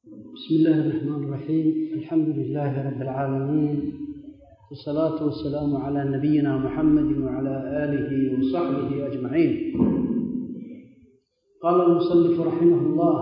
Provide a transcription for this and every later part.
بسم الله الرحمن الرحيم الحمد لله رب العالمين والصلاة والسلام على نبينا محمد وعلى آله وصحبه أجمعين قال المصنف رحمه الله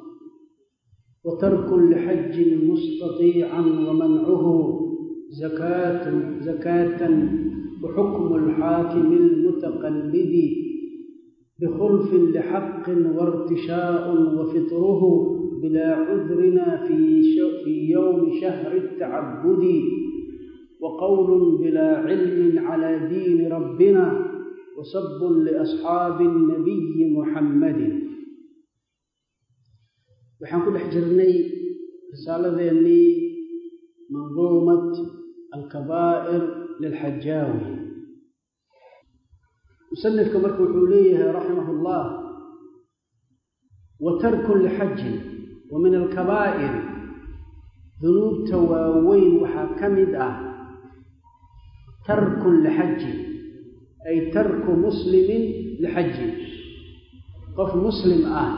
وترك لحج مستطيعا ومنعه زكاة زكاة وحكم الحاكم المتقلد بخلف لحق وارتشاء وفطره بلا عذرنا في, في يوم شهر التعبد وقول بلا علم على دين ربنا وسب لأصحاب النبي محمد waxaan ku dhex jirnay risaaladeennii manduumat alkabaa'ir lilxajaawi musanifka marka wuxuu leeyahay raximah ullah wa tarkun lixajin wa min alkabaa'ir dunuubta waaweyn waxaa ka mid ah tarkun lixajin ay tarku muslimin lixajin qof muslim ah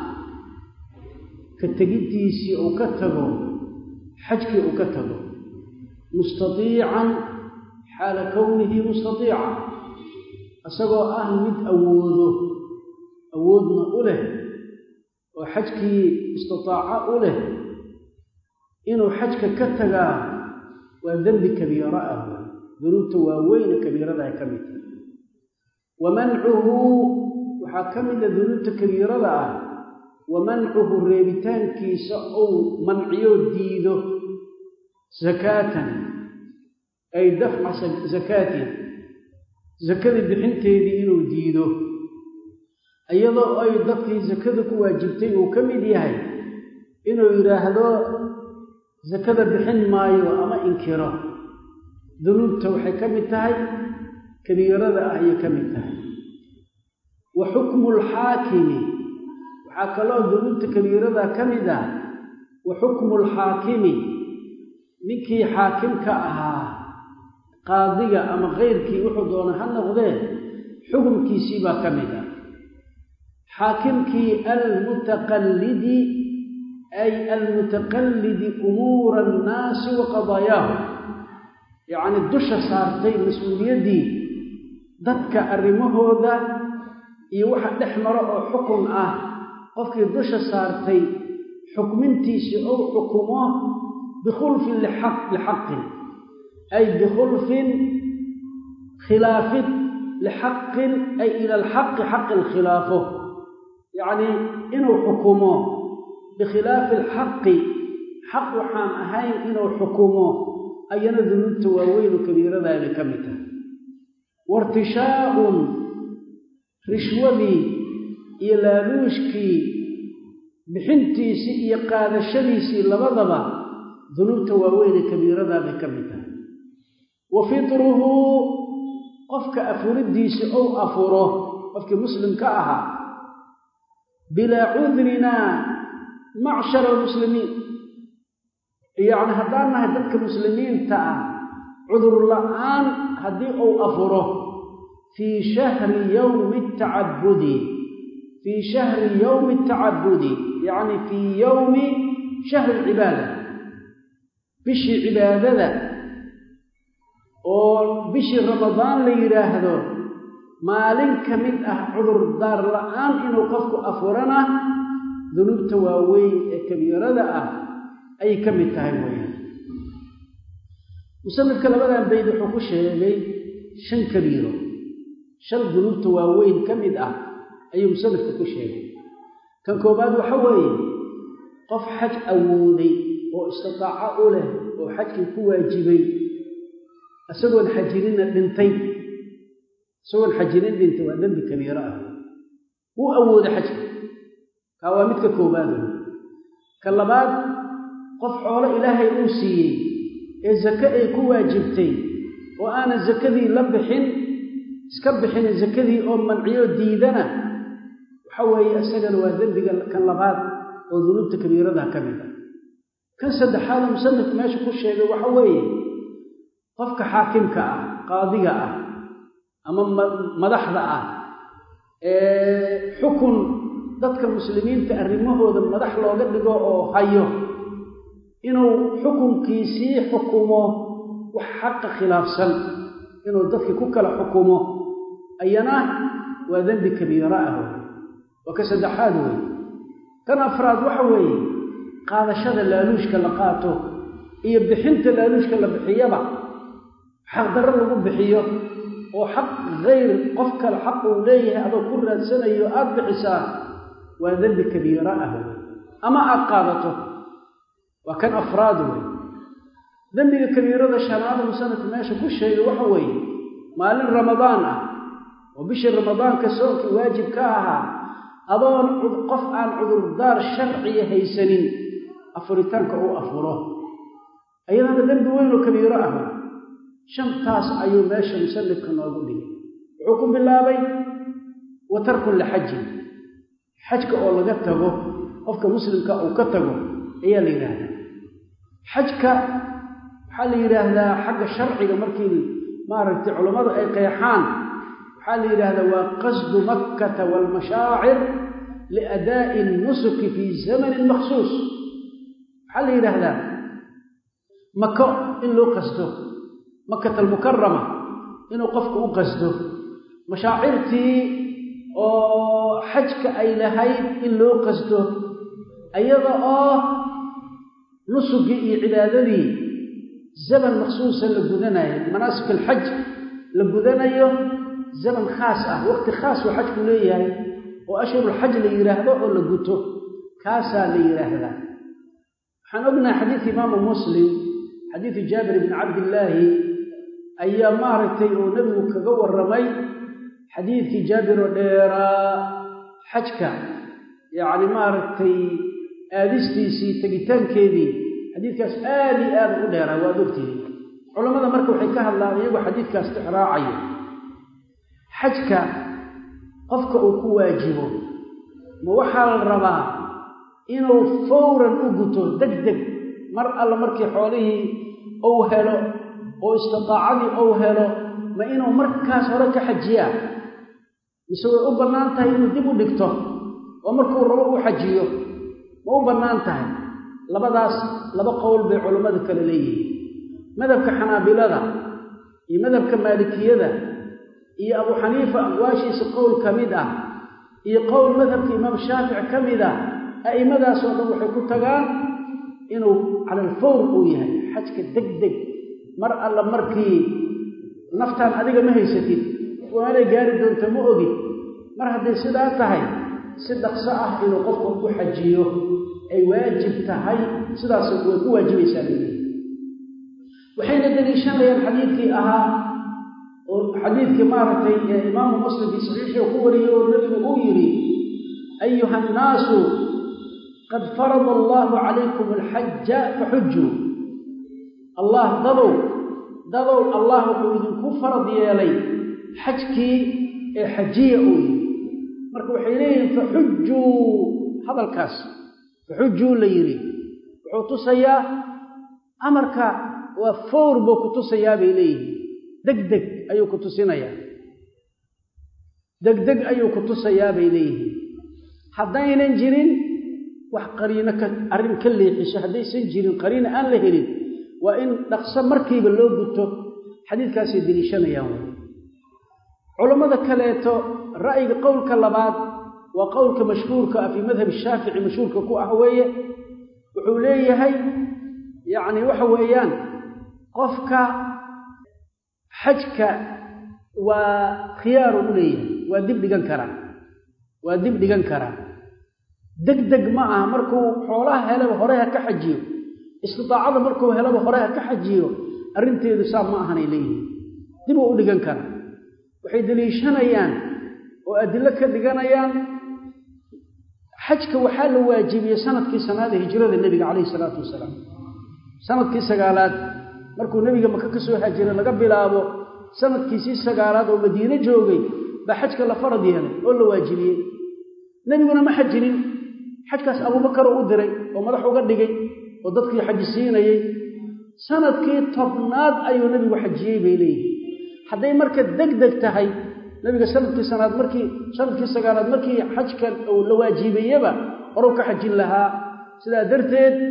ka tegiddiisii uu ka tago xajkii uu ka tago mustatiican xaala kownihi mustatiica isagoo ah mid awoodo awoodna u leh oo xajkii istitaaco u leh inuu xajka ka tagaa waa dembi kabiiro ah dunuubta waaweyne kabiirada ay ka mid tahay wa mancuhu waxaa ka mida dunuubta kabiirada ah wa mancuhu reebitaankiisa ou manciyo diido zakaatan ay dafca zakaatin sakadii bixinteedii inuu diido iyadoo ay dadkii sakada ku waajibtay uu ka mid yahay inuu yidhaahdo sakada bixin maayo ama inkiro dunuubta waxay ka mid tahay kabiirada ah ayay ka mid tahay wa xukmu lxaakimi waxaa kaloo dunuubta kabiirada ka mid ah wa xukmu lxaakimi ninkii xaakimka ahaa qaadiga ama keyrkii wuxuu doona ha noqdee xukumkiisii baa ka mid ah xaakimkii almutaqallidi ay almutaqallidi umuura annaasi wa qadaayaahu yacni dusha saartay mas-uuliyaddii dadka arrimahooda iyo waxa dhex maro oo xukun ah qofkii dusha saartay xukmintiisii ou xukumo bikhulfin lixaqin ay bikhulfin khilaafid lixaqin ay ila alxaqi xaqi lkhilaafo yacnii inuu xukumo bikhilaafi alxaqi xaq waxaan ahayn inuu xukumo ayana dunuubta waaweynu kabiiradaabay ka mid tahay wairtishaa'un rishwadii iyo laaluushkii bixintiisii iyo qaadashadiisii labadaba dunuubta waaweyne kabiiradaabay ka mid tahay wa fitruhu qofka afuriddiisa ou afuro qofkii muslimka ahaa bilaa cudrinaa macshara almuslimiin yacni haddaan nahay dadka muslimiinta ah cudur la-aan haddii uu afuro fii shahri yowmi tacabudi fii shahri yowmi tacabudi yacni fii yowmi shahri alcibaada bishii cibaadada oo bishii ramadaan la yidhaahdo maalin ka mid ah cudurdaar la-aan inuu qofku afurana dunuubta waaweyn ee kabiirada ah ayay ka mid tahay weeyaan musanifka labadan bayd wuxuu ku sheegay shan kabiiro shan dunuubta waaweyn ka mid ah ayuu musanifka ku sheegay kan koobaad waxa weeye qof xaj awooday oo istitaaco u leh oo xajkii ku waajibay isagoon xajirinna dhintay isagoon xajinin dhintay waa dembi kabiiro ah wuu awooday xajka kaa waa midka koobaad wey ka labaad qof xoolo ilaahay uu siiyey ee sake ay ku waajibtay oo aanan sakadii la bixin iska bixinin sakadii oo manciyo diidana waxa weeye isagana waa dembiga kan labaad oo dunuubta kabiiradaha ka mid ah kan saddexaada musanifku meesha ku sheegay waxa weeye qofka xaakimka ah qaadiga ah ama madaxda ah ee xukun dadka muslimiinta arrimahooda madax looga dhigo oo hayo inuu xukunkiisii xukumo wax xaqa khilaafsan inuu dadkii ku kala xukumo ayana waa dembi kabiira ah waa ka saddexaad wey kan afraad waxa weeye qaadashada laaluushka la qaato iyo bixinta laaluushka la bixiyaba xaqdarro lagu bixiyo oo xaq hayr qof kale xaq uu leeyahay adoo ku raadsanayo aada bixisaa waa dembi kabiira ah wey ama aada qaadato waa kan afraad wey dembiga kabiirada shanaada musanadka meesha ku sheegay waxa weeye maalin ramadaan ah oo bishii ramadaanka soonkii waajib ka ahaa adoon qof aan cudurdaar sharciya haysanin afuritaanka uu afuro ayadana dembi weyn oo kabiiro ah shantaas ayuu meesha musanifka noogu dhigay wuxuu ku bilaabay wa tarkun lixajin xajka oo laga tago qofka muslimka uu ka tago ayaa la yidhaahdaa xajka waxaa la yidhaahdaa xagga sharciga markii maaragtay culammadu ay qeexaan waxaa la yidhaahdaa waa qasdu makkata waalmashaacir liadaa'i nusuki fii zamanin makhsuus waxaa la yidhaahdaa mako in loo qasdo makata almukarama inuu qofku u qasdo mashaacirtii oo xajka ay lahayd in loo qasdo ayada oo nusugii iyo cibaadadii zaman makhsuusa la gudanayo manaasik alxaj la gudanayo zaman khaas ah waqti khaas oo xajku leeyahay oo ashhurulxaj la yidhaahdo oo la guto kaasaa la yidhaahdaa waxaan ognahay xadiidka imaamu muslim xadiidu jaabir bni cabdillaahi ayaa maaragtay uu nebigu kaga warramay xadiidkii jaabir oo dheeraa xajka yacni maaragtay aadistiisii tegitaankeedii xadiidkaas aad iyo aad u dheeraa waad ogtihi culammada marka waxay ka hadlaan iyagoo xadiidkaas tixraacayo xajka qofka uu ku waajibo ma waxaa la rabaa inuu fawran u guto deg deg mar alla markii xoolihii uu helo oo istidaacadii uu helo ma inuu markaas hore ka xajiyaa mise way u bannaan tahay inuu dib u dhigto oo markuu rabo u xajiyo ma u bannaan tahay labadaas laba qowl bay culammadu kale leeyihiin madhabka xanaabilada iyo madhabka maalikiyada iyo abu xaniifa aqwaashiisa qowl ka mid ah iyo qowl madhabka imaam shaafic ka mid ah a'immadaasoo dhan waxay ku tagaan inuu cala alfawr uu yahay xajka deg deg mar alla markii naftaan adiga ma haysatid waanay gaari doonta ma ogid mar hadday sidaa tahay si dhaqso ah inuu qofku ku xajiyo ay waajib tahay sidaas way ku waajibaysaa leeyihi waxayna daliishanayaan xadiidkii ahaa oo xadiidkii maaragtay ee imaamu muslim fii saxiixii ku wariyey oo nebigu uu yidhi ayuha annaasu qad farada allahu calaykum alxaja faxujuu allah dadow dadow allah wuxuu idinku farad yeelay xajkii ee xajiya uu yidhi marka waxay leeyihiin faxujuu hadalkaas faxujuu la yidhi wuxuu tusayaa amarka waa fawr buu ku tusayaa bay leeyihiin deg deg ayuu ku tusinayaa deg deg ayuu ku tusayaa bay leeyihiin haddaynan jirin wax qariino ka arrin ka leexiso haddaysan jirin qariino aan la helin waa in dhaqso markiiba loo guto xadiidkaasay deliishanayaan wey culammada kaleeto ra'yiga qowlka labaad waa qowlka mashhuurka ah fii madhab shaafici mashhuurka ku ah weeye wuxuu leeyahay yacni waxa weeyaan qofka xajka waa khiyaaru u leeyahay waa dib dhigan karaa waa dib dhigan karaa deg deg ma aha markuu xoolaha helaba hore ha ka xajiyo istidaacada markuu helaba hore ha ka xajiyo arrinteedu saa ma ahanay leeyihiin dib uu u dhigan karaa waxay deliishanayaan oo adilo ka dhiganayaan xajka waxaa la waajibiyey sanadkii sanaada hijrada nebiga calayhi salaatu wasalaam sanadkii sagaalaad markuu nebiga maka ka soo hajiray laga bilaabo sanadkiisii sagaalaad oo madiine joogay baa xajka la farad yeelay oo la waajibiyey nebiguna ma xajinin xajkaas abuubakaroo u diray oo madax uga dhigay oo dadkii xaji siinayey sanadkii tobnaad ayuu nebigu xajiyey bay leeyihin hadday marka deg deg tahay nebiga sanadkii sanaad markii sanadkii sagaalaad markii xajka uu la waajibayeba horuu ka xajin lahaa sidaa darteed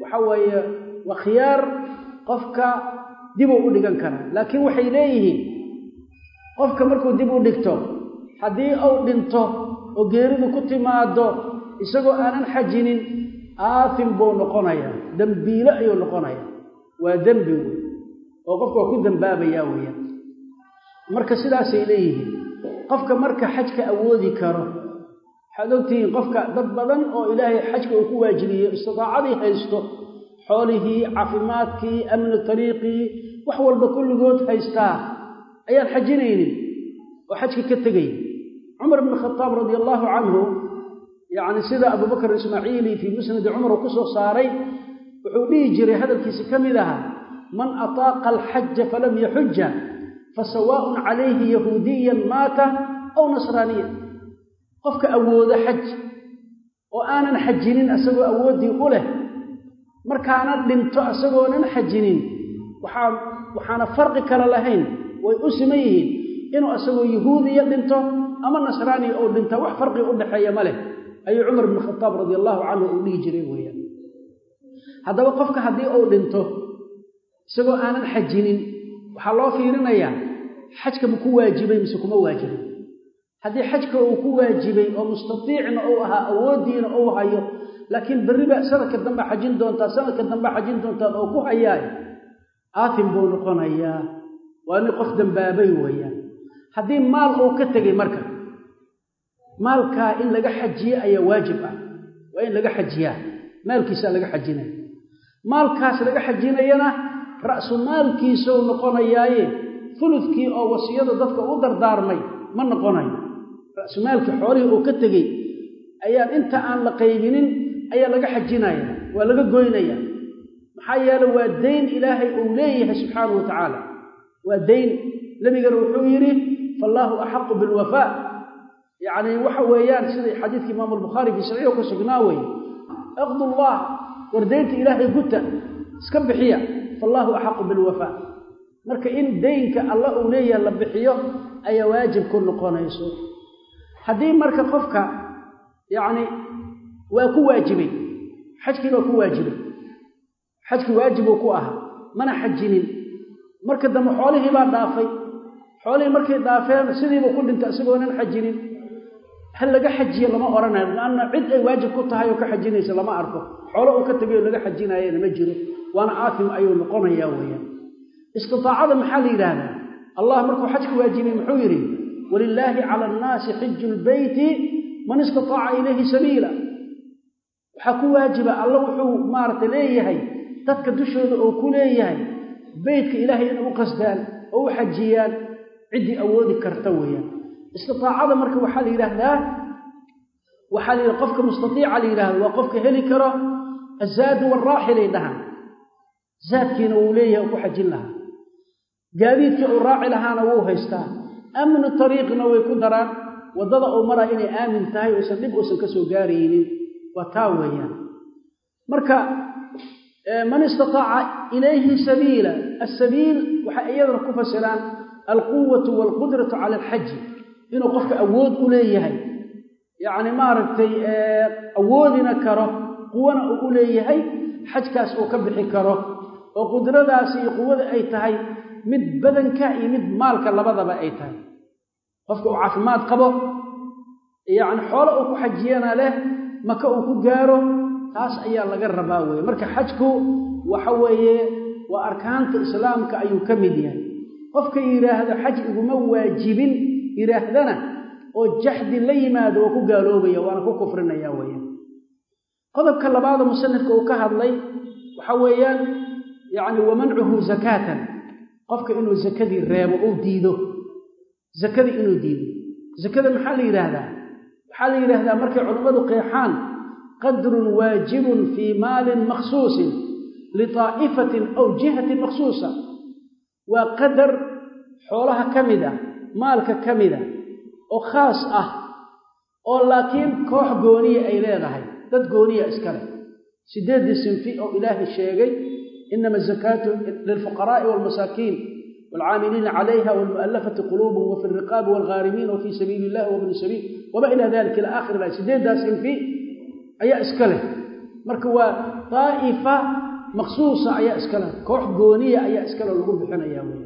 waxa weeye waa khiyaar qofka dibuu u dhigan karaa laakiin waxay leeyihiin qofka markuu dib u dhigto haddii uu dhinto oo geeridu ku timaado isagoo aanan xajinin aatim buu noqonayaa dembiile ayuu noqonayaa waa dembi wey oo qofka waa ku dembaabayaa weeyaan marka sidaasay leeyihiin qofka marka xajka awoodi karo waxaad ogtihiin qofka dad badan oo ilaahay xajka uu ku waajibiyey istidaacadii haysto xoolihii caafimaadkii amni tariiqii wax walba kulligood haystaa ayaan xajinaynin oo xajka ka tegay cumar bn khadaab radia allaahu canhu yacni sida abubakr ismaaciili fii musnadi cumar uu ku soo saaray wuxuu dhihi jiray hadalkiisi ka mid ahaa man ataaqa alxaja falam yaxuja fasawaaءun calayhi yahuudiyan maata aw nasraaniya qofka awoodo xaj oo aanan xajinin asagoo awooddii u leh markaana dhinto asagoonan xajinin waxaa waxaana farqi kale lahayn way u siman yihiin inuu asagoo yahuudiya dhinto ama nasraaniya oo dhinta wax farqi u dhexeeya ma leh ayuu cumar bn khadaab radi allahu canhu uu dhihi jiray weeyaan haddaba qofka haddii uu dhinto isagoo aanan xajinin waxaa loo fiirinayaa xajka ma ku waajibay mise kuma waajibay haddii xajka uu ku waajibay oo mustatiicna uu ahaa awooddiina uu hayo laakiin berriba sanadka dambe xajin doontaa sanadka dambe xajin doontaan oo ku hayaay aatim buu noqonayaa waa nin qof dambaabay weeyaan haddii maal uu ka tegey marka maalkaa in laga xajiye ayaa waajib ah waa in laga xajiyaa maalkiisaa laga xajinaya maalkaas laga xajinayana ra'su maalkiisuu noqonayaaye fuludkii oo wasiyada dadka u dardaarmay ma noqonayo ra'sumaalkii xoolihii uu ka tegey ayaan inta aan la qaybinin ayaa laga xajinaya waa laga goynaya maxaa yeele waa dayn ilaahay uu leeyahay subxaanahu wa tacaala waa dayn nebigana wuxuu yidhi faallaahu axaqu bilwafaa yacni waxa weeyaan sida xadiidka imaamu albukhaari fii saxiixu ka sugnaa weye iqdullah war daynta ilaahay guta iska bixiya faallaahu axaqu bilwafaa marka in daynka alla uu leeyahay la bixiyo ayaa waajib ku noqonayso haddii marka qofka yacni waa ku waajibay xajkii baa ku waajibay xajkii waajibuu ku ahaa mana xajinin marka dambe xoolihii baa dhaafay xoolihii markay dhaafeen sidiiba ku dhintay isagoonan xajinin ha laga xajiyo lama odhanayo laanna cid ay waajib ku tahay oo ka xajinaysa lama arko xoolo uu ka tegay oo laga xajinaayana ma jiro waana aatim ayuu noqonayaa weeyaan istidaacada maxaa la yidhaahdaa allah markuu xajka waajibay muxuu yidhi walilaahi cala annaasi xiju lbeyti man istataaca ilayhi sabiila waxaa ku waajiba alla wuxuu maaragtay leeyahay dadka dushooda oo ku leeyahay beytka ilaahay inay u qasdaan oo u xajiyaan ciddii awoodi karta weeyaan istiaacada marka waxaa la yidhaahdaa waxaa la yidhaha qofka mustaiica la yidhahda waa qofka heli karo azaadu waraaxilay dhahaan zaadkiina wuu leeyahay oo ku xajin lahaa gaadiidkii uu raaci lahaana wuu haystaa amnu tariiqna way ku daraan waddada uu maraa inay aamin tahay oysan dhib uusan ka soo gaaraynin waa taa weeyaan marka man istataaca ilayhi sabiila asabiil waxay iyadana ku fasiraan alquwatu waalqudratu cala alxaji inuu qofka awood u leeyahay yacni maaragtay awoodina karo quwana uu u leeyahay xajkaas uu ka bixi karo oo qudradaasi iyo quwada ay tahay mid badanka iyo mid maalka labadaba ay tahay qofka uu caafimaad qabo yacni xoolo uu ku xajiyana leh maka uu ku gaaro taas ayaa laga rabaa weeye marka xajku waxa weeye waa arkaanta islaamka ayuu ka mid yahay qofka yidhaahdo xaj iguma waajibin yidhaahdana oo jaxdi la yimaado waa ku gaaloobaya waana ku kufrinaya weeyaan qodobka labaada musanifka uu ka hadlay waxa weeyaan yacni wamancuhu zakaatan qofka inuu zakadii reebo uu diido zakadii inuu diido zakada maxaa la yidhaahdaa waxaa la yidhaahdaa markay culammadu qeexaan qadrun waajibun fii maalin makhsuusin litaa'ifatin aw jihatin makhsuusa waa qadar xoolaha ka mid ah maalka ka mid a oo khaas ah oo laakiin koox gooniya ay leedahay dad gooniya iskale sideeddii sinfi oo ilaahay sheegay inama azakaatu lilfuqaraa'i waalmasaakiin waalcaamiliina calayha waalmu'allafati quluubuhum wafi alriqaabi waalghaarimiin wa fii sabiili illahi wabni sabiil wama ilaa dalika ila aakhir ilahi sideeddaas sinfi ayaa iska leh marka waa daa'ifa maqsuusa ayaa iskale koox gooniya ayaa iskale lagu bixinayaa wey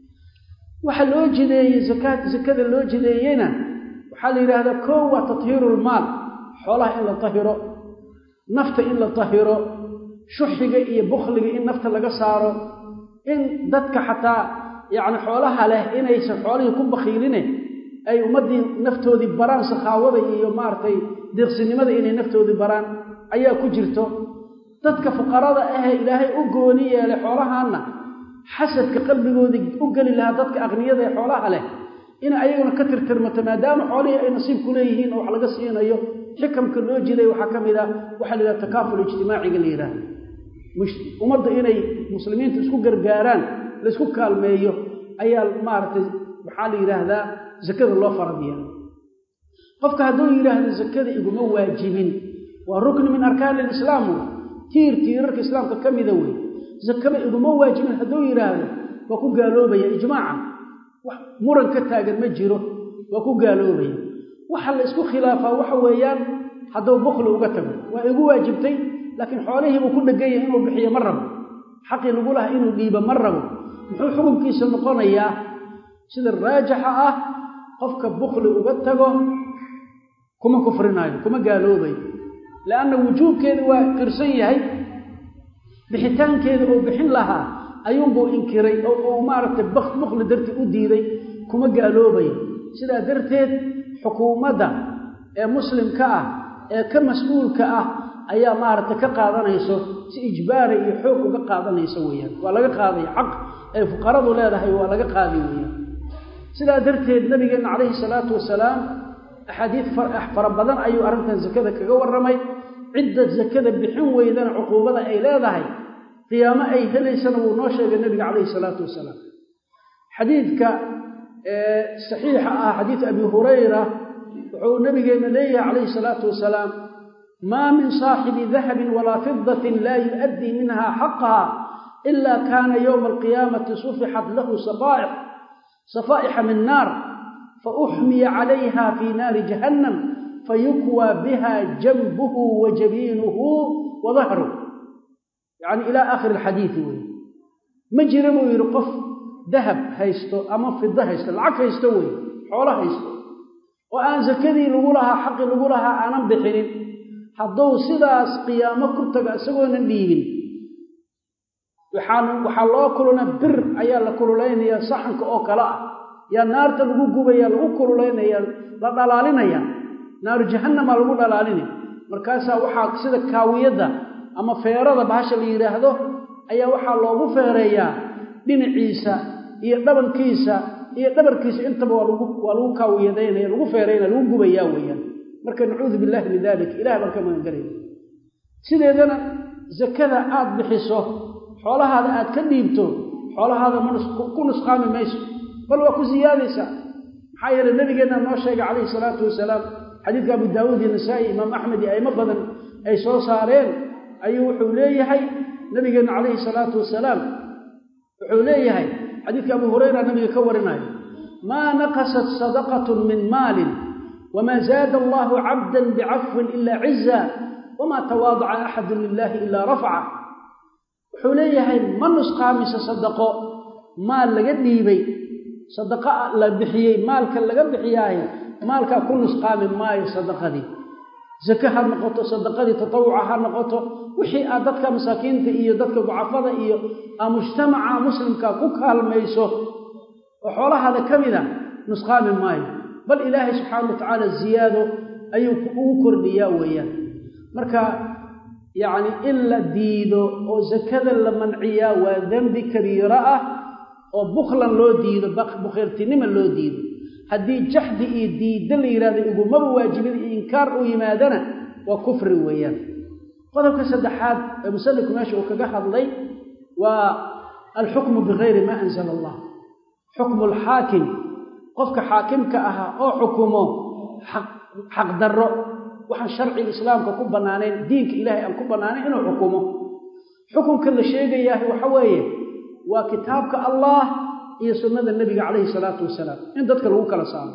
waxa loo jideeyey zakaad zakada loo jideeyeyna waxaa la yidhaahdaa koo waa tathiirulmaal xoolaha in la tahiro nafta in la tahiro shuxiga iyo bukhliga in nafta laga saaro in dadka xataa yacni xoolaha leh inaysan xoolihii ku bakhiiline ay ummaddii naftoodii baraan sakhaawada iyo maaragtay deeqsinimada inay naftoodii baraan ayaa ku jirto dadka fuqarada ahee ilaahay u gooni yeelay xoolahaanna xasadka qalbigoodii u geli lahaa dadka aqniyada ee xoolaha leh in ayaguna ka tirtirmato maadaama xoolihii ay nasiib ku leeyihiin oo wax laga siinayo xikamka loo jiday waxaa ka mid a waxaa la yidhaha takaaful ijtimaaciga la yidhaahdo ummadda inay muslimiinta isku gargaaraan laysku kaalmeeyo ayaa maaragtay maxaa la yidhaahdaa zakada loo faradiya qofka hadduu yidhaahdo zakada iguma waajibin waa rukni min arkaani alislaam wey tiir tiirarka islaamka ka mida wey zakaba iguma waajibin hadduu yidhaahdo waa ku gaaloobaya ijmaacan wax muran ka taagan ma jiro waa ku gaaloobaya waxa la isku khilaafaa waxa weeyaan hadduu bukli uga tago waa igu waajibtay laakiin xoolihiibuu ku dhegan yahay inuu bixiyo ma rabo xaqii lagu laha inuu dhiibo ma rabo muxuu xukunkiisa noqonayaa sida raajixa ah qofka bukli uga tago kuma kufrinaayo kuma gaaloobayo lianna wujuubkeeda waa qirsan yahay bixitaankeeda uu bixin lahaa ayuunbuu inkiray oo uu maaragtay bukli dartii u diiday kuma gaaloobayo sidaa darteed xukuumadda ee muslimka ah ee ka mas-uulka ah ayaa maaragtay ka qaadanayso si ijbaara iyo xoog uga qaadanayso weeyaan waa laga qaadaya xaq ay fuqaradu leedahay waa laga qaaday weeyaan sidaa darteed nabigeenna calayhi salaatu wasalaam axaadiid fara badan ayuu arrintan zakada kaga warramay cidda zakada bixin weydana cuquubada ay leedahay qiyaamo ay helaysana wuu noo sheegay nebiga calayhi salaatu wasalaam xadiidka saxiixa ah xadiid abi hurayra wuxuu nabigeenna leeyahay calayhi salaatu wasalaam maa min saaxibi dahabin walaa fidatin laa yu'addii minha xaqaha ila kaana yowma alqiyaamati sufixat lahu safaaix safaa'ixa min naar fauxmiya calayha fii naari jahannam fayukwaa biha janbuhu wa jabiinuhu wa dahruh yacni ilaa aakhiri alxadiidi wey ma jira buu yidhi qof dahab haysto ama fido haysto lacag haysto wey xoolo haysto oo aan sakadii lagu lahaa xaqii lagu lahaa aanan bixinin hadduu sidaas qiyaamo ku tago isagoonan dhiibin waxaan waxaa loo kulana bir ayaa la kululaynaya saxanka oo kale ah yaa naarta lagu gubaya lagu kululaynaya la dhalaalinaya naaru jahannamaa lagu dhalaalinaya markaasaa waxaa sida kaawiyadda ama feerada bahasha la yidhaahdo ayaa waxaa loogu feereeyaa dhinaciisa iyo dhabankiisa iyo dhabarkiisa intaba waa lagu waa lagu kaawiyadaynaya lagu feeraynaya lagu gubayaa weeyaan marka nacuudu billahi min dalik ilaah baan ka magangaraya sideedana zakada aad bixiso xoolahaada aad ka dhiibto xoolahaada ma ku nusqaami mayso bal waa ku siyaadaysaa maxaa yeeley nabigeenna noo sheegay calayhi salaatu wasalaam xadiidka abu daawuud iyo nasaa'i imaam axmed iyo aimo badan ay soo saareen ayuu wuxuu leeyahay nabigeenna calayhi salaatu wasalaam wuxuu leeyahay xadiidka abu hurayra nabiga ka warinayo maa naqasat sadaqatun min maalin wma zaada allahu cabda bicafwin ila ciza wma tawaadaca axadu lilahi ila rafaca wuxuu leeyahay ma nusqaamisa sadaqo maal laga dhiibay sadaqo la bixiyey maalka laga bixiyaaye maalkaa ku nusqaami maayo sadaqadii zake ha noqoto sadaqadii tatawuca ha noqoto wixii aad dadka masaakiinta iyo dadka ducafada iyo aa mujtamaca muslimka ku kaalmayso oo xoolahaada ka mida nusqaami maayo bal ilaahay subxaana wa tacaala ziyaado ayuu ugu kordhiyaa weeyaan marka yacni in la diido oo sakada la manciyaa waa dembi kabiiro ah oo bukhlan loo diido bukhiirtinima loo diido haddii jaxdi iyo diidda la yidhahdo igumaba waajibin iyo inkaar uu yimaadana waa kufri weeyaan qodobka saddexaad ee musanifku meesha uu kaga hadlay waa alxukmu bigayri maa anzala allah xukmu alxaakim qofka xaakimka ahaa oo xukumo xaqdarro waxaan sharciga islaamka ku bannaanayn diinka ilaahay aan ku bannaanayn inuu xukumo xukunka la sheegayaahi waxa weeye waa kitaabka allah iyo sunnada nebiga calayhi salaatu wasalaam in dadka lagu kala saaro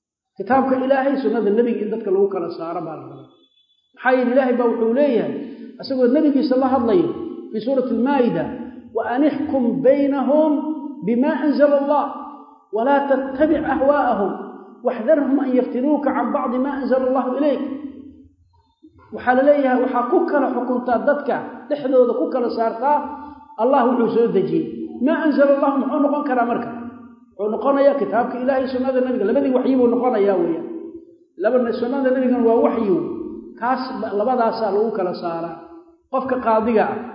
kitaabka ilaahay sunnada nebiga in dadka lagu kala saaro baa la rabaa maxaa yeele ilaahay baa wuxuu leeyahay isagoo nebigiisa la hadlayo fii suurati almaa'ida wa an ixkum baynahum bima anzala allah walaa tattabic ahwaa'ahum waxdarhum an yaftinuuka can bacdi ma anzala allahu ilayk waxaa la leeyahay waxaa ku kala xukuntaa dadka dhexdooda ku kala saartaa allah wuxuu soo dejiyey maa anzala allahu muxuu noqon karaa marka wuxuu noqonayaa kitaabka ilahay sunnada nabiga labadii waxyi buu noqonayaa weyaan laba sunnada nabigana waa waxyi kaas labadaasaa lagu kala saaraa qofka qaadiga ah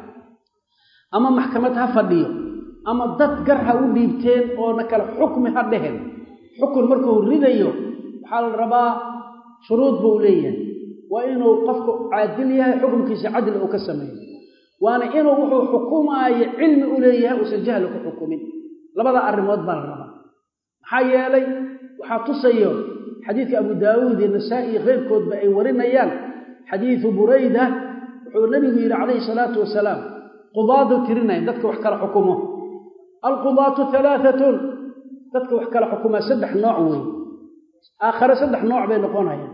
ama maxkamad ha fadhiyo ama dad gar ha u dhiibteen oona kale xukmi ha dhehen xukun markuu ridayo waxaa la rabaa shuruud buu leeyahay waa inuu qofku caadil yahay xukunkiisa cadli uu ka sameeyo waana inuu wuxuu xukumaayo cilmi u leeyahay uusan jahli ku xukumin labada arrimood baa la rabaa maxaa yeelay waxaa tusayo xadiidka abu daawuud iyo nasaa-i iyo keyrkoodba ay warinayaan xadiidu burayda wuxuu nebigu yidhi calayhi salaatu wasalaam qudaadu tirinaya dadka wax kala xukumo alqudaatu alaaatun dadka wax kala xukumaa saddex nooc wey aakhare saddex nooc bay noqonayaan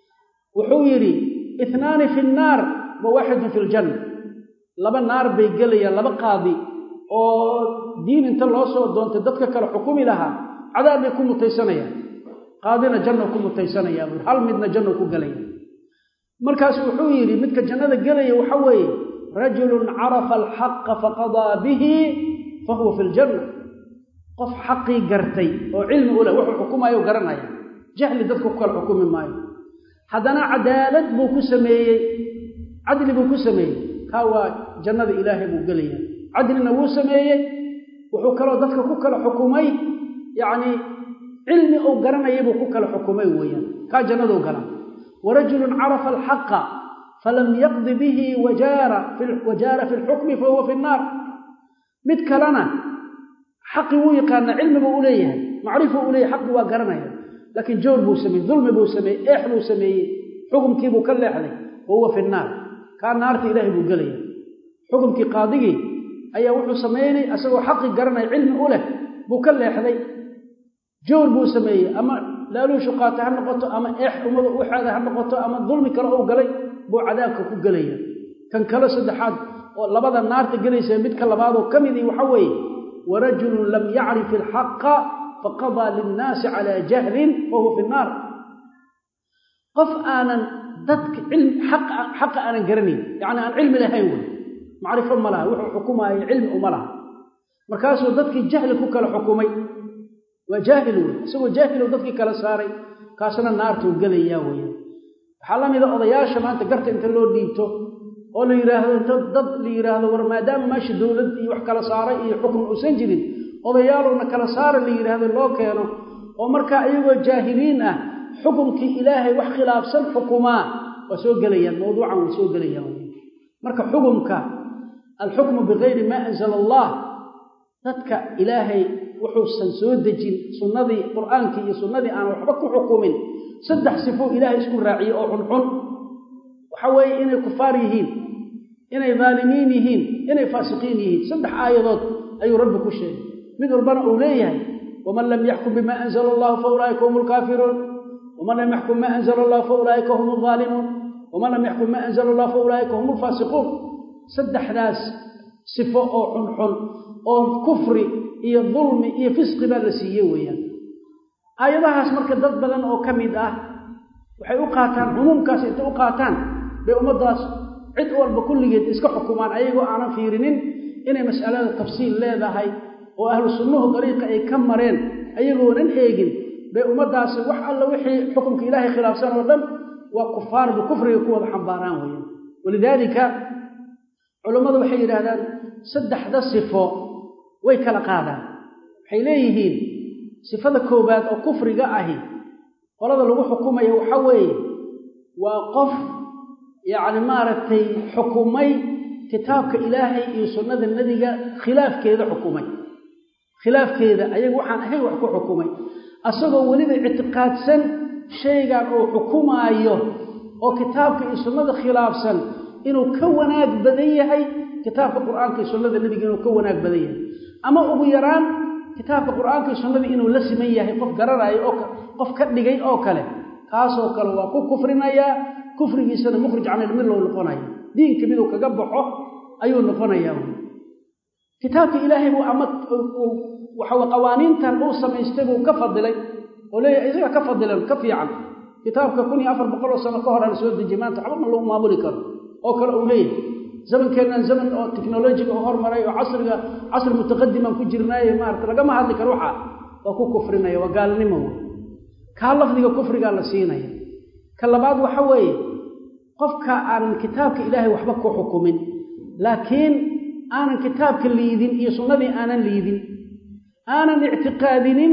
wuxuu yidhi itnaani fi nnaar wa waaxidun fi ljanna laba naar bay gelayaan laba qaadi oo diin inta loo soo doontay dadka kale xukumi lahaa cadaab bay ku mutaysanayaan qaadina janno ku mutaysanayaa buui hal midna janno ku gelaya markaasu wuxuu yidhi midka jannada gelaya waxa weeye rajulun carafa alxaqa faqadaa bihi fa huwa fi ljanna qof xaqii gartay oo cilmi u leh wuxuu xukumaayo garanaya jahli dadka ku kala xukumi maayo haddana cadaalad buu ku sameeyey cadli buu ku sameeyey kaa waa jannada ilaahay buu gelaya cadlina wuu sameeyey wuxuu kaloo dadka ku kala xukumay yacnii cilmi uu garanaya buu ku kala xukumay weeyaan kaa jannaduu gala warajulun carafa alxaqa falam yaqdi bihi wajaara wajaara fi lxukmi fahuwa fi nnaar mid kalena xaqi wuu yaqaanaa cilmi buu u leeyahay macrifu u leeyahay xaqi waa garanaya laakiin joor buu sameeyey dulmi buu sameeyey eex buu sameeyey xukumkiibuu ka leexday wa huwa fi nnaar kaa naarta ilaahay buu gelaya xukumkii qaadigii ayaa wuxuu samaynay asagoo xaqi garanaya cilmi u leh buu ka leexday joor buu sameeyey ama laaluushu qaata ha noqoto ama eex ummada waxaada ha noqoto ama dulmi kale uu galay buu cadaabka ku gelaya kan kale saddexaad oo labada naarta gelaysa midka labaadoo ka midii waxa weeye warajulun lam yacrif alxaqa faqadaa linnaasi calaa jahlin wahuwa fi nnaar qof aanan dadka xaqa aanan garanayn yacni aan cilmi lahayn wey macrifo ma laha wuxuu xukumaayo cilmi uma laha markaasuu dadkii jahli ku kala xukumay waa jaahil wey isagoo jaahil dadkii kala saaray kaasna naartuu gelayaa weeyaan waxaa la mida odayaasha maanta garta inta loo dhiibto oo la yidhaahdo inta dad la yidhaahdo war maadaama meesha dowlad iyo wax kala saaray iyo xukun uusan jirin odayaalowna kala saara la yidhaahdo loo keeno oo markaa iyagoo jaahiliin ah xukumkii ilaahay wax khilaafsan xukumaa waa soo gelayaan mawduucan way soo gelayaan marka xukumka alxukmu bikayri maa anzala allah dadka ilaahay wuxuusan soo dejin sunnadii qur'aankii iyo sunnadii aan waxba ku xukumin saddex sifo ilaahay isku raaciye oo xunxun waxa weeye inay kufaar yihiin inay daalimiin yihiin inay faasiqiin yihiin saddex aayadood ayuu rabbi ku sheegay mid walbana uu leeyahay waman lam yaxkum bima anzala allahu fa ulaa'ika hum lkaafiruun waman lam yaxkum ma anzala allahu fa ulaa'ika hum alzaalimuun waman lam yaxkum ma anzala allahu fa ulaa'ika hum alfaasiquun saddexdaas sifo oo xunxun oo kufri iyo dulmi iyo fisqi baa la siiye weeyaan aayadahaas marka dad badan oo ka mid ah waxay u qaataan cumuumkaas intay u qaataan bay ummaddaas cid walba kulligeed iska xukumaan ayagoo aanan fiirinin inay mas'alada tafsiil leedahay oo ahlu sunnuhu dariiqa ay ka mareen ayagoonan eegin bay ummaddaasi wax alla wixii xukumka ilaahay khilaafsan oo dhan waa kufaar ba kufriga ku wada xambaaraan weeyaan walidaalika culammadu waxay yidhaahdaan saddexda sifo way kala qaadaan waxay leeyihiin sifada koowaad oo kufriga ahi qolada lagu xukumayo waxa weeye waa qof yacni maaragtay xukumay kitaabka ilaahay iyo sunnada nebiga khilaafkeeda xukumay khilaafkeeda ayaga waxaan ahayn wax ku xukumay asagoo weliba ictiqaadsan shaygan uu xukumaayo oo kitaabka iyo sunnada khilaafsan inuu ka wanaag badan yahay kitaabka qur'aanka iyo sunnada nebiga inuu ka wanaag badan yahay ama ugu yaraan kitaabka qur'aanka iyo sunnada inuu la siman yahay qof garanaayo oo qof ka dhigay oo kale kaasoo kale waa ku kufrinayaa kufrigiisana mukhrij can ilmilla u noqonaya diinka miduu kaga baxo ayuu noqonayaa wy kitaabka ilaahay buu ama waxaw qawaaniintan uu samaystay buu ka fadilay oo leeyahay isaga ka fadilan ka fiican kitaabka kun iyo afar boqol oo sano ka hor la soo dejiyay maanta waxba ma lagu maamuli karo oo kale uu leeyahay zamankeennan zaman oo technolojiga oo hormaray oo casriga casri mutaqadimaan ku jirnaaye maarata lagama hadli karo waxaa waa ku kufrinaya waa gaalnimo wey kaa lafdiga kufrigaa la siinaya ka labaad waxa weeye qofka aanan kitaabka ilaahay waxba ku xukumin laakiin aanan kitaabka liidin iyo sunnadii aanan liidin aanan ictiqaadinin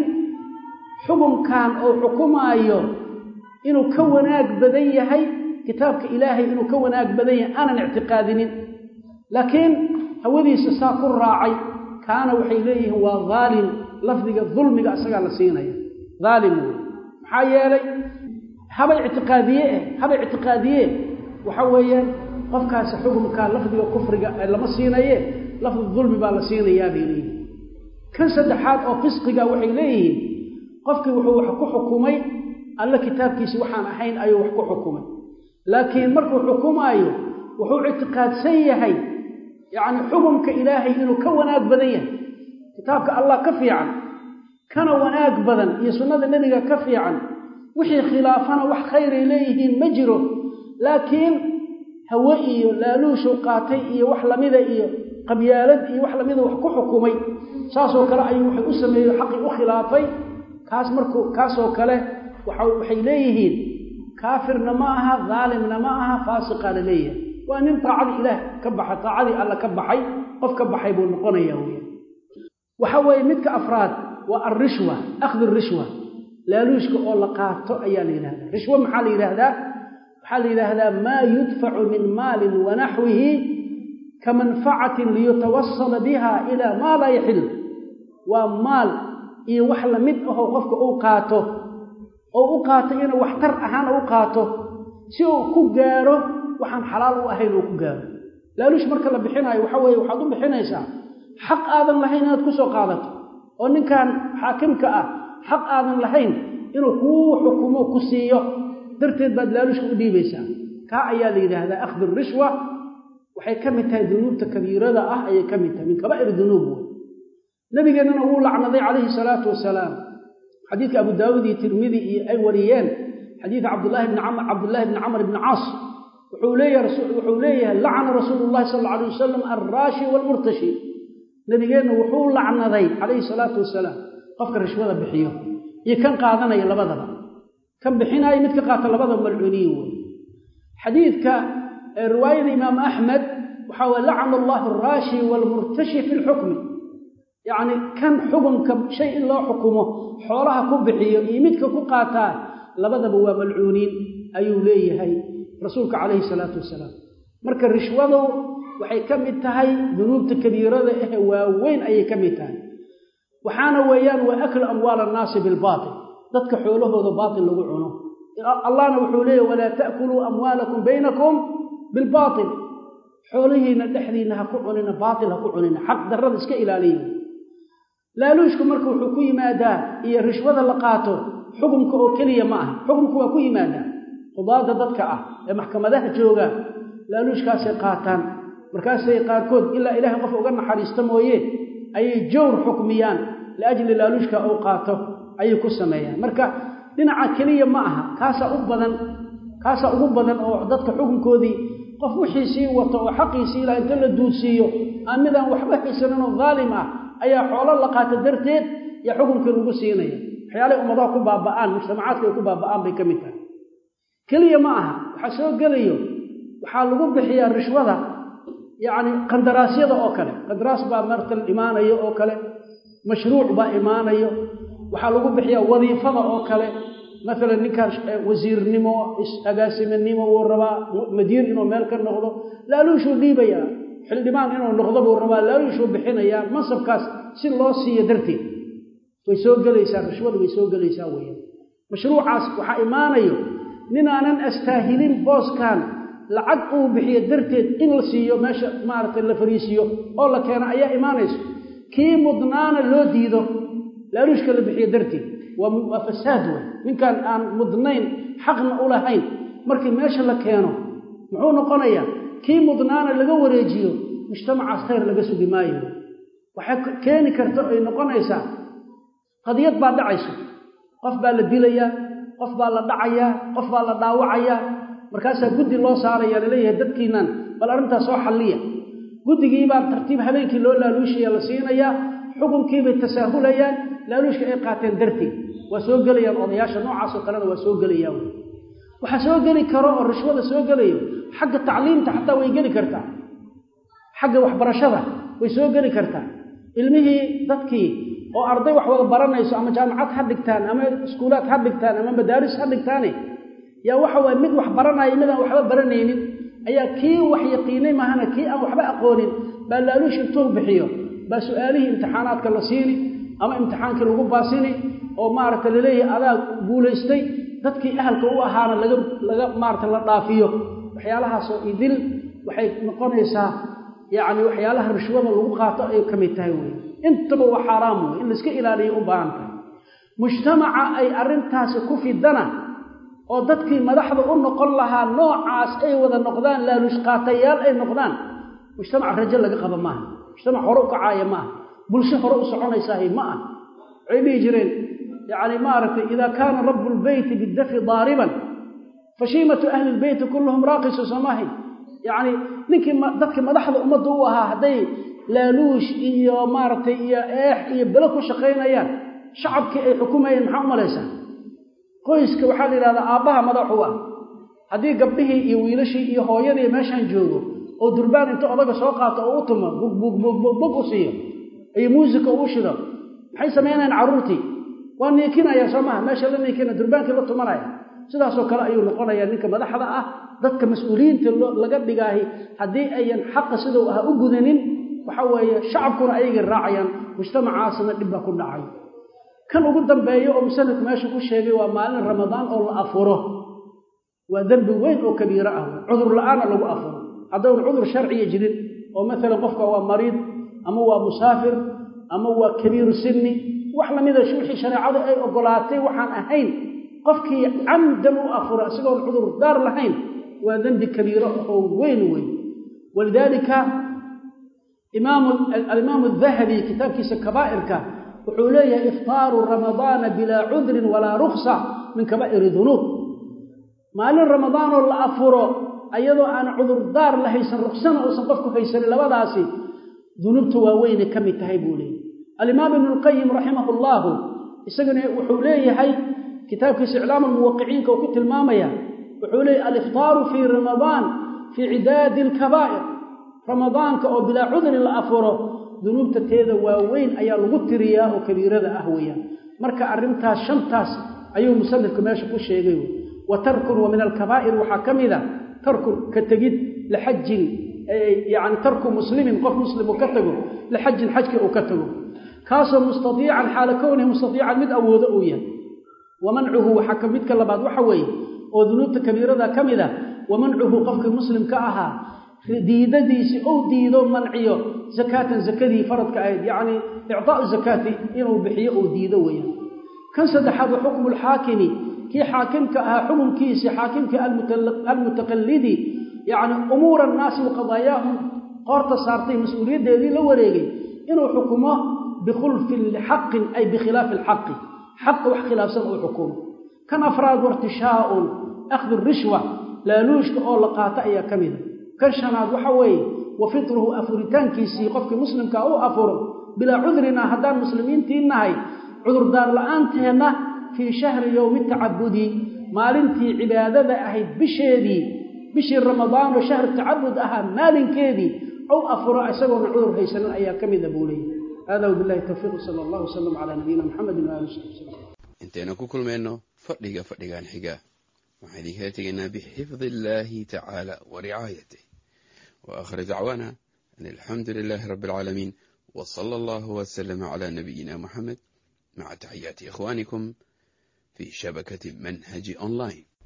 xukunkan oo xukumaayo inuu ka wanaag badan yahay kitaabka ilaahay inuu ka wanaag badan yahay aanan ictiqaadinin laakiin hawadiisa saa ku raacay kaana waxay leeyihiin waa dhaalim lafdiga dulmiga isagaa la siinaya dhaalim wey maxaa yeelay haba ictiqaadiye eh haba ictiqaadiye waxa weeyaan qofkaasi xukumkaa lafdiga kufriga lama siinaye lafdi dulmi baa la siinayaa bay leeyihin kan saddexaad oo fisqiga waxay leeyihiin qofkii wuxuu wax ku xukumay alle kitaabkiisi waxaan ahayn ayuu wax ku xukumay laakiin markuu xukumaayo wuxuu ictiqaadsan yahay yacni xukumka ilaahay inuu ka wanaag badan yahay kitaabka allah ka fiican kana wanaag badan iyo sunnada nebiga ka fiican wixii khilaafana wax khayray leeyihiin ma jiro laakiin hawe iyo laaluushu qaatay iyo wax lamida iyo qabyaalad iyo wax lamida wax ku xukumay saasoo kale ayuu waxay u sameeyey xaqii u khilaafay kaas markuu kaasoo kale waxay leeyihiin kaafirna ma aha dhaalimna ma aha faasiqa la leeyahay waa nin taacadii ilaah ka baxay taacadii alla ka baxay qof ka baxay buu noqonaya wey waxa weeye midka afraad waa alrishwa akhdu rishwa laaluushka oo la qaato ayaa la yidhahdaa rishwo maxaa la yidhaahdaa waxaa la yidhaahdaa maa yudfacu min maalin wanaxwihi ka manfacatin liyutawasala biha ilaa maa laa yaxil waa maal iyo wax lamid ahoo qofka uu qaato oo u qaato inuu waxtar ahaan u qaato si uu ku gaaro waxaan xalaal u ahayn uu ku gaaro laaluush marka la bixinaayo waxa weeye waxaad u bixinaysaa xaq aadan lahayn inaad ku soo qaadato oo ninkan xaakimka ah xaq aadan lahayn inuu kuu xukumo ku siiyo darteed baad laaluushka u dhiibaysaa kaa ayaa la yidhaahdaa akhdu rishwa waxay ka mid tahay dunuubta kabiirada ah ayay ka mid tahay min kabaa'ir dunuub wey nabigeennana wuu lacnaday calayhi salaatu wasalaam xadiidka abu daawuud iyo tirmidi iyo ay wariyeen xadiidka cabdulahi bni camr cabdullaahi bni camr ibni caas wuxuu leeyahay wuxuu leeyahay lacana rasuulu llahi sala alla alay wasalam alraashi waalmurtashi nabigeenna wuxuu lacnaday calayhi salaatu wasalaam qofka rishwada bixiyo iyo kan qaadanaya labadaba kan bixinaayo mid ka qaata labadaba malcuuniyin wey xadiidka riwaayada imaam axmed waxaa weye lacana allahu alraashi waalmurtashi fi lxukmi yacni kan xukunka shay in loo xukumo xoolaha ku bixiyo iyo midka ku qaataa labadaba waa malcuuniin ayuu leeyahay rasuulka calayhi salaatu wasalaam marka rishwadu waxay ka mid tahay dunuubta kabiirada ahe waaweyn ayay ka mid tahay waxaana weeyaan waa aklu amwaal annaasi bilbaatil dadka xoolahooda baatil lagu cuno allahna wuxuu leeyahy walaa ta'kuluu amwaalakum baynakum bilbaatil xoolihiina dhexdiinna ha ku cunina baatil ha ku cunina xaq darrada iska ilaaliya laaluushku marka wuxuu ku yimaadaa iyo rishwada la qaato xukumka oo keliya ma aha xukumka waa ku yimaadaa qudaada dadka ah ee maxkamadaha jooga laaluushkaasay qaataan markaasay qaarkood ilaa ilaahay qof uga naxariista mooye ayay jawr xukmiyaan liajli laaluushka uu qaato ayay ku sameeyaan marka dhinaca keliya ma aha kaasaa u badan kaasaa ugu badan oo dadka xukunkoodii qof wixiisii wato oo xaqiisii ilaa inta la duudsiiyo aan midaan waxba haysaninoo dhaalim ah ayaa xoolo la qaata darteed yaa xukunkii lagu siinaya waxyaalay ummadaha ku baaba'aan mujtamacaadka ay ku baaba'aan bay ka mid tahay keliya ma aha waxaa soo gelayo waxaa lagu bixiyaa rishwada yacni qandaraasyada oo kale qandaraas baa martal imaanayo oo kale mashruuc baa imaanayo waxaa lagu bixiyaa wadiifada oo kale maalan ninkaan wasiirnimo agaasimanimo wuu rabaa madiir inuu meel ka noqdo laaluushuu dhiibayaa xildhibaan inuu noqdo buu rabaa laaluushuu bixinayaa mansabkaas si loo siiyo darteed way soo gelaysaa rishwadu way soo gelaysaa weeyaan mashruucaas waxaa imaanayo ninaanan astaahilin booskan lacag uu bixiyo darteed in la siiyo meesha maaragtay la fariisiyo oo la keeno ayaa imaanayso kii mudnaana loo diido laaluushka la bixiyo darteed waa fasaad wey ninkan aan mudnayn xaqna u lahayn markii meesha la keeno muxuu noqonayaa kii mudnaana laga wareejiyo mujtamacaas khayr laga sugi maayo waxay keeni karta ay noqonaysaa qadiyad baa dhacayso qof baa la dilayaa qof baa la dhacayaa qof baa la dhaawacayaa markaasaa guddi loo saaraya laleeyahay dadkiinan bal arrintaas soo xalliya guddigiibaa tartiib habeenkii loo laaluushaya la siinayaa xukunkiibay tasaahulayaan laaluushka ay qaateen darteed waa soo gelayaan odayaasha noocaasoo kalena waa soo gelayaan waxaa soo geli karo oo rishwada soo gelayo xagga tacliimta xataa way geli kartaa xagga waxbarashada way soo geli kartaa ilmihii dadkii oo arday wax wada baranayso ama jaamacad ha dhigtaan ama iskuulaad ha dhigtaan ama madaaris ha dhigtaane yaa waxa waye mid wax baranaya mid aan waxba baranaynin ayaa kii wax yaqiinay mahana kii aan waxba aqoonin baa laaluush intuu bixiyo baa su-aalihii imtixaanaadka la siini ama imtixaankii lagu baasini oo maaragta laleeyahay adaa guulaystay dadkii ahalka u ahaana laga laga maarata la dhaafiyo waxyaalahaasoo idil waxay noqonaysaa yacni waxyaalaha rishwada lagu qaato ay ka mid tahay wey intaba waa xaaraam wey in laiska ilaaliyo u baahan tahay mujtamaca ay arrintaasi ku fidana oo dadkii madaxda u noqon lahaa noocaas ay wada noqdaan laaluush qaatayaal ay noqdaan mujtamac rajo laga qaba maaha mujtamac hore u kacaaya maaha bulsho hore u soconaysaahay ma ah waxay dhihi jireen yacni maaragtay idaa kaana rabu lbeyti bidafi daariban fashiimatu ahli lbeyti kulluhum raaqisu samahay yacni ninkii dadkii madaxda ummadda u ahaa hadday laaluush iyo maaragtay iyo eex iyo belo ku shaqaynayaan shacabkii ay xukumayeen maxaa u malaysaa qoyska waxaa la yidhahdaa aabbaha madaxu ah haddii gabdhihii iyo wiilashii iyo hooyadii meeshaan joogo oo durbaan inta odaga soo qaato oo u tumo bugbug u siiyo iyo muusika uu shido maxay samaynayaan carruurtii waa niikinaya soo maha meesha la niikina durbaankii la tumanaya sidaasoo kale ayuu noqonayaa ninka madaxda ah dadka mas-uuliyiinta laga dhigaahi haddii ayan xaqa sidau ah u gudanin waxa weeye shacabkuna ayagay raacayaan mujtamacaasna dhib baa ku dhacay kan ugu dambeeya oo musanifku meesha ku sheegay waa maalin ramadaan oo la afuro waa dembi weyn oo kabiiro ah cudur la-aana lagu afuro haddawn cudur sharciya jirin oo maalan qofka waa mariid ama waa musaafir ama waa kabiiru sinni wax lamida wixii shareecadu ay ogolaatay waxaan ahayn qofkii camdan u afuro isagoon cudur daar lahayn waa dembi kabiiro oo weyn weyn walidaalika alimaamu adahabi kitaabkiisa kabaa'irka wuxuu leeyahay iftaaru ramadaana bilaa cudrin walaa ruksa min kabaa'iri dunuub maalin ramadaanoo la afuro ayadoo aan cudurdaar la haysan ruksana uusan qofku haysanin labadaasi dunuubta waaweynay ka mid tahay buu leeyahy alimaam ibnu lqayim raximah allaahu isaguna wuxuu leeyahay kitaabkiisa iclaam almuwaqiciinka uu ku tilmaamaya wuxuu leeyahy aliftaaru fii ramadaan fii cidaadi alkabaa'ir ramadaanka oo bilaa cudrin la afuro dunuubta teeda waaweyn ayaa lagu tiriyaa oo kabiirada ah weeyaan marka arrintaas shantaas ayuu musanifku meesha ku sheegay wa tarkun wa min alkabaa'ir waxaa ka mid a tarkun ka tegid lixajin yacni tarku muslimin qof muslim uu ka tago lixajin xajkii uu ka tago kaasoo mustadiican xaala kownihi mustadiican mid awoodo uu yahay wa mancuhu waxaa ka midka labaad waxa weeye oo dunuubta kabiirada ka mid a wa mancuhu qofkii muslimka ahaa diidadiisii ou diido manciyo zakaatan zakadii faradka ahayd yacni icdaau zakaati inuu bixiyo uu diido weeyaan kan saddexaad wa xukmu lxaakimi kii xaakimka ahaa xukunkiisii xaakimkii almutaqallidi yacni umuura annaasi wa qadaayaahum qoorta saartay mas-uuliyaddeedii la wareegay inuu xukumo bikhulfin lixaqin ay bikhilaafi alxaqi xaqa wax khilaafsan uu xukumo kan afraad wartishaaun akhdu rishwa laaluushka oo la qaato ayaa ka mida kan shanaad waxa weeye wa fitruhu afuritaankiisii qofkii muslimkaa u afuro bilaa cudrina haddaan muslimiintii nahay cudurdaar la-aanteedna fii shahri yowmi tacabudi maalintii cibaadada ahayd bisheedii bishii ramadaanoo shahru tacabud ahaa maalinkeedii ou afuro isagoona cudur haysanin ayaa ka mida buu leeyay hada wabilahi towfiiq sala allah wasalam calaa nabiyina muxamedin waali sabi wslam intaynu ku kulmayno fadhiga fadhigan xiga waxaan idinkala tegaynaa bixifdi illaahi tacaala wa ricaayatih وآخر دعوانا أن الحمد لله رب العالمين وصلى الله وسلم على نبينا محمد مع تحيات إخوانكم في شبكة منهج أونلاين